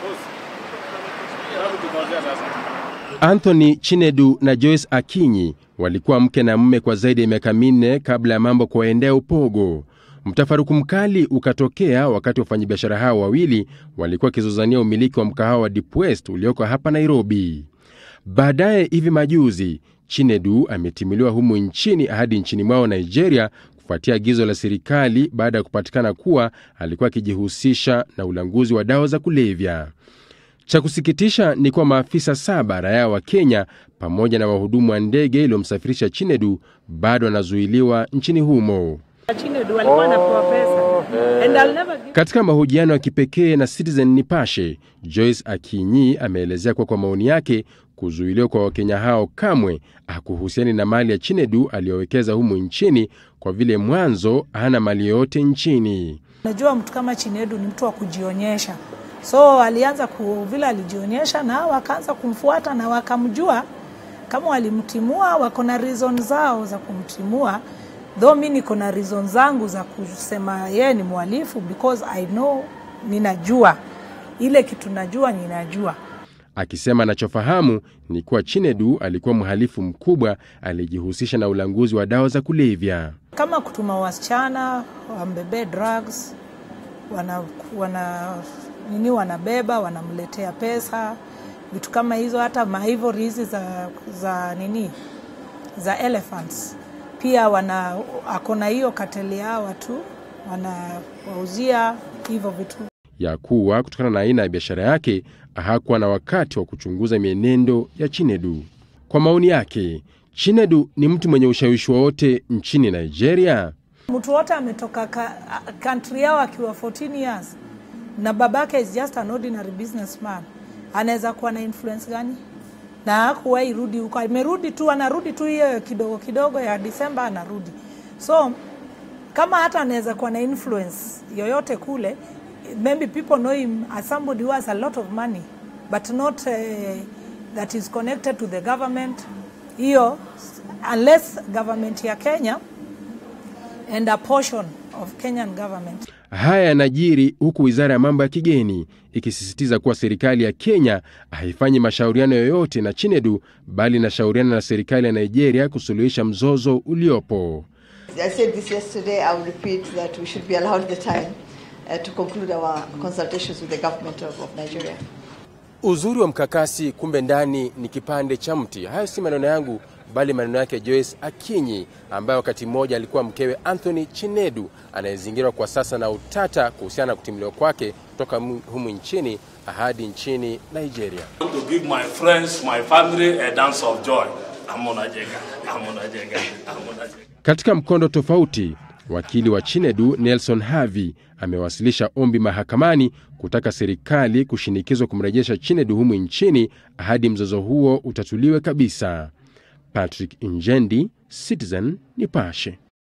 Anthony Chinedu na Joyce Akinyi walikuwa mke na mume kwa zaidi ya miaka minne kabla ya mambo kuwaendea upogo. Mtafaruku mkali ukatokea wakati wafanyabiashara hao wawili walikuwa wakizozania umiliki wa mkahawa wa Deep West ulioko hapa Nairobi. Baadaye hivi majuzi, Chinedu ametimuliwa humu nchini hadi nchini mwao Nigeria kufuatia agizo la serikali baada ya kupatikana kuwa alikuwa akijihusisha na ulanguzi wa dawa za kulevya. Cha kusikitisha ni kuwa maafisa saba raia wa Kenya pamoja na wahudumu wa ndege iliyomsafirisha Chinedu bado wanazuiliwa nchini humo. Chinedu alikuwa anapewa pesa. And I'll never give Katika mahojiano ya kipekee na Citizen Nipashe, Joyce Akinyi ameelezea kuwa kwa maoni yake kuzuiliwa kwa Wakenya hao kamwe hakuhusiani na mali ya Chinedu aliyowekeza humu nchini kwa vile mwanzo hana mali yoyote nchini. Najua mtu kama Chinedu ni mtu wa kujionyesha, so alianza ku, vile alijionyesha na wakaanza kumfuata na wakamjua kama walimtimua, wako na reason zao za kumtimua, though mi niko na reason zangu za kusema yeye ni mhalifu because I know, ninajua ile kitu najua, ninajua akisema anachofahamu ni kuwa Chinedu alikuwa mhalifu mkubwa aliyejihusisha na ulanguzi wa dawa za kulevya. kama kutuma wasichana wambebee drugs wana, wana nini wanabeba wanamletea pesa vitu kama hizo hata maivory hizi za, za nini za elephants pia wana akona hiyo kateli yao watu wanawauzia hivyo vitu ya kuwa kutokana na aina ya biashara yake hakuwa na wakati wa kuchunguza mienendo ya Chinedu. Kwa maoni yake, Chinedu ni mtu mwenye ushawishi wowote nchini Nigeria? mtu wote ametoka ka, country yao akiwa 14 years na babake is just an ordinary businessman, anaweza kuwa na influence gani? Na hakuwahi rudi huko, amerudi tu, anarudi tu hiyo kidogo kidogo ya Disemba anarudi. So kama hata anaweza kuwa na influence yoyote kule, maybe people know him as somebody who has a lot of money but not uh, that is connected to the government hiyo, unless government ya Kenya and a portion of Kenyan government. Haya yanajiri huku wizara ya mambo ya kigeni ikisisitiza kuwa serikali ya Kenya haifanyi mashauriano yoyote na Chinedu bali inashauriana na serikali ya Nigeria kusuluhisha mzozo uliopo. I said this yesterday, I will repeat that we should be allowed the time uh, to conclude our consultations with the government of, of Nigeria. Uzuri wa mkakasi, kumbe ndani ni kipande cha mti. Hayo si maneno yangu, bali maneno yake Joyce Akinyi, ambaye wakati mmoja alikuwa mkewe Anthony Chinedu, anayezingirwa kwa sasa na utata kuhusiana na kutimuliwa kwake kutoka mu- humu nchini hadi nchini Nigeria. to give my friends, my family a dance of joy. Amuna Jega, Amuna Jega, Amuna Jega. Katika mkondo tofauti, wakili wa Chinedu Nelson Havi amewasilisha ombi mahakamani kutaka serikali kushinikizwa kumrejesha Chinedu humu nchini hadi mzozo huo utatuliwe kabisa. Patrick Injendi, Citizen Nipashe.